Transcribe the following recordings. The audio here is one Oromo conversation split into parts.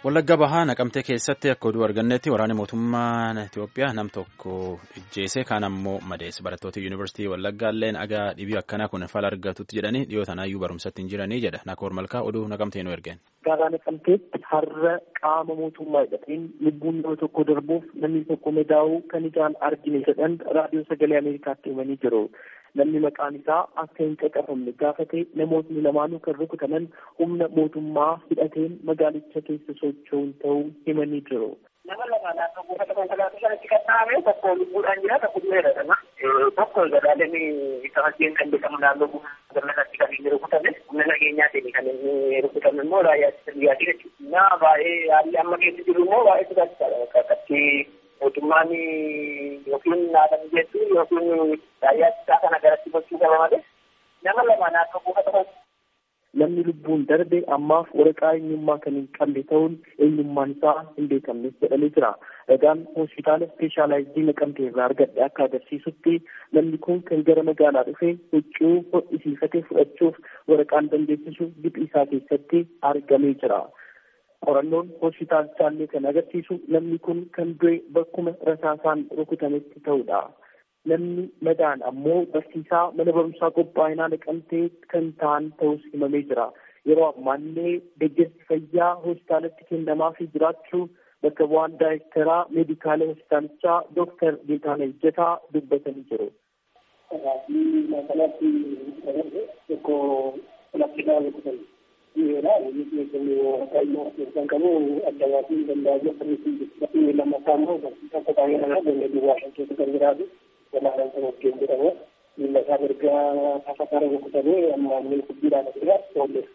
Wallagga Bahaa naqamtee keessatti akka oduu argannetti waraanni mootummaa Itoophiyaa nam tokko ijjeese kaan ammoo madeesse barattoota yuunivarsiitii Wallaggaa illeen agaa dhibii akkanaa kun fala argatutti jedhanii dhiyoo tanaayyuu barumsatti hin jiranii jedha Nakoor Malkaa oduu naqamtee nu ergeen. Gaaraa naqamteetti har'a qaama mootummaa hidhateen lubbuun nama tokko darbuuf namni tokko madaa'uu kan ijaan argine jedhan raadiyoo sagalee Ameerikaatti himanii jiru. Namni maqaan isaa akka hin caqafamne gaafate namootni lamaanuu kan rukutaman humna mootummaa hidhateen magaalicha keessa socho'uun ta'uu himanii jiru. Nama lama naannoo buufata konkolaataa sanatti kan dhahamee tokko lubbuudhaan jira tokko du'eera kana. Tokko gadaaleen isa wajjin kan beekamu naannoo buufata konkolaataa kan inni rukutame humna nageenyaatiin kan inni rukutame immoo raayyaa ittisa biyyaati jechuudha. Na baay'ee haalli amma keessa jiru immoo baay'ee sodaachisaadha. Akkatti mootummaan yookiin naadamni jechuun yookiin raayyaa ittisaa kana garatti gochuu qaba malee nama lama naannoo buufata Namni lubbuun darbe ammaaf waraqaa eenyummaa kan hin qabne ta'uun eenyummaan isaa hin beekamnes jedhamee jira. Ragaan hospitaala ispeeshaalaayizii naqamtee irraa argadhe akka agarsiisutti namni kun kan gara magaalaa dhufe huccuu hodhisiifate fudhachuuf waraqaan dandeessisu giphii isaa keessatti argamee jira. Qorannoon hospitaalichaa kan agarsiisu namni kun kan du'e bakkuma rasaasaan rukutametti ta'udha. Namni madaan ammoo barsiisaa mana barumsaa qophaa'inaa naqamtee kan ta'an ta'us himamee jira. Yeroo ammaallee deeggarsi fayyaa hospitaalatti kennamaafii jiraachuu bakka bu'aan daayirektaraa meedikaala hospitaalichaa Dooktar Geetaana Ejjetaa dubbatanii jiru. Walaalaan kan hojjetu jedhamu miila isaa mirgaa tafakkara rukutamee amma inni guddiidhaan asirraa oolleef.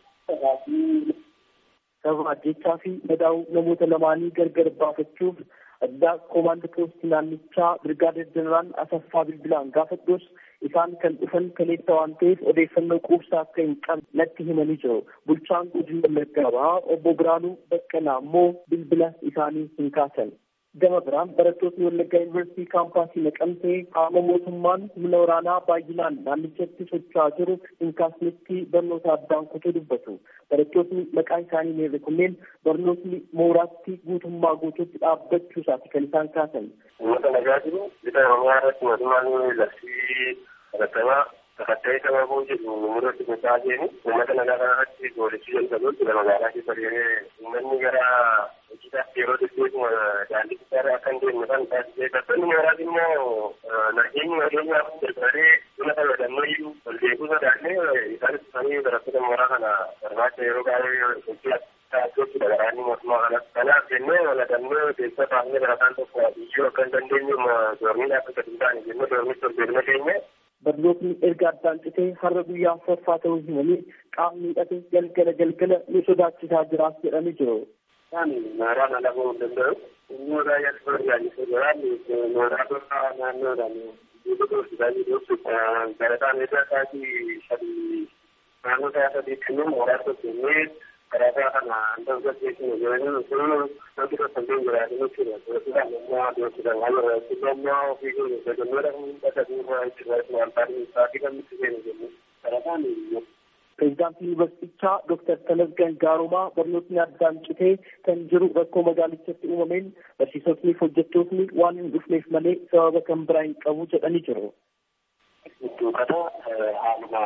Sababa ajjechaa fi madaa'uu namoota lamaanii gargar baafachuuf addaa koomaandii poostii naannichaa birgaadeer jeneraal Asaffaa Bilbilaan gaafadhus isaan kan dhufan kaleessa waan ta'eef odeeffannoo quubsaa akka hin qabne natti himanii jiru. Bulchaan godina Wallaggaa Bahaa obbo Biraanuu Baqqalaa immoo bilbila isaanii hin kaasan. Gama biraan barattoonni Wallaggaa Yuunivarsiitii kaampaasii naqamtee qaama mootummaan humna waraanaa baay'inaan naannichatti socho'aa jiru hin kaasnetti barnoota addaan kutuu dubbatu. Barattoonni maqaan isaanii meerre kunneen barnootni mooraatti guutummaa guutuutti dhaabbachuu isaati kan isaan kaasan. Uummata nagaa jiru bita oromiyaa irratti mootummaan labsii barattamaa takatta'ee sababuu jedhu murratti gochaa jiru uummata nagaa kana irratti goolichi jalqabuutti magaalaa keessa deemee uummanni gara hojiidhaaf yeroo deddeebi'u daandii guddaarra akka hin deemne kan taasisee barattoonni mooraas immoo nageenyi nageenyaaf jalqabee buna fayyadamnoo iyyuu ol deebuu sodaannee isaanis dhufanii barattoota mooraa kana barbaacha yeroo baay'ee hojii taasisuutti garaanni mootummaa kanas kanaaf jennee waladannee keessa baafnee barataan tokko iyyuu akka hin dandeenye doormiin akka gadi hin taane jennee doormitti ol deebine keenye Barnootni erga addaan citee har'a guyyaa afuraffaa ta'uu himanii qaamni hidhate galgala galgala nu sodaachisaa jiraas jedhanii jiru. Mooraan ala bahuu hin danda'u. Immoo raayyaa ittisa biyyaa jiraan mooraa tokko naannoodhaan guutuu hojjetaa jiru. Barataan egaa isaatii sadii naannoo isaa sadiitti immoo mooraa tokko jennee karaa kana hanga gaggeessinu jedhanii sun wanti tokko hin jiraatu jechuudha. Doorsisaan immoo doorsisaan waan irratti immoo ofii keenya fayyadamuudhaan bakka duuba jechuudha. Wantaan isaatii kan nutti seenu jennu. Barataan Pireezidaantii Yuunivarsiitichaa Dooktar Tamasgan Gaarumaa barnootni addaan citee kan jiru rakkoo magaalichatti uumameen barsiisotni fi hojjettootni waan hin dhufneef malee sababa kan biraa hin qabu jedhanii jiru. Iddoo kana haaluma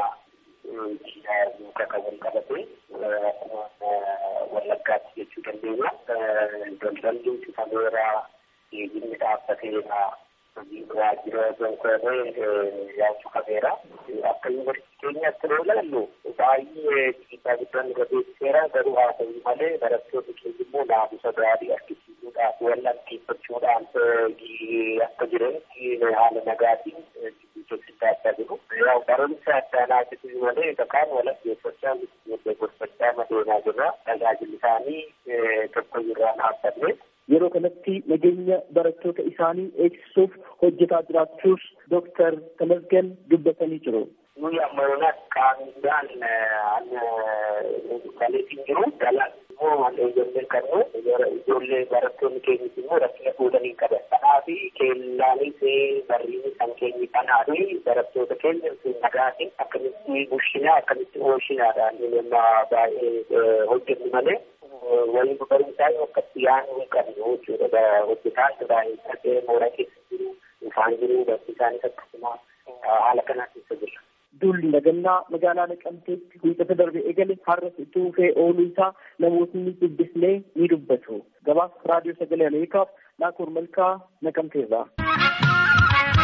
muka kan wal qabate wallaggaatti jechuu dandeenya. Daldalli citameera geejjibni dhaabbateera waajjira gonkoree yaachuu qabeera. Akka yuunivarsiitii keenyaatti yoo ilaallu baay'ee dhiibbaa guddaan irra beeksiseera garuu haa ta'u malee barattoonni keenya immoo naamusa gaarii argisiisuudhaaf wallanteeffachuudhaan akka jiranitti haala nagaatiin hojjechaa jiru. Barumsa addaa laatisu malee kaan wallanteeffachaa gorsachaa madeenaa jirra. Tajaajilli isaanii tokko irraa dhaabbanne. Yeroo kanatti nageenya barattoota isaanii eegsisuuf hojjetaa jiraachuus Dooktar Tamasgan dubbatanii jiru. Nuyi amma yoona qaamidhaan kaleetiin jiru dalaan immoo wallee ijoolleen qabnu ijoollee barattoonni keenyis immoo rakkina fuudhanii qaban. Kanaaf keellaanis barriinis kan keenyi kanaa fi barattoota keenya nagaatiin akkamitti bushinaa akkamitti oolshinaadhaan nama baay'ee hojjennu malee waliin barumsaa akkatti yaaduu hin qabnu jechuudha. Hojjetaa baay'ee mooraa keessa jiru, ifaan jiru, barsiisaanis akkasuma haala kanaa keessa jira. Duulli nagannaa magaalaa Naqamteetti wiixata darbe eegale har'as itti fufee ooluu isaa namootni dubbisnee ni dubbatu. Gabaasa raadiyoo sagalee Ameerikaaf Naakoor Malkaa Naqamteerraa.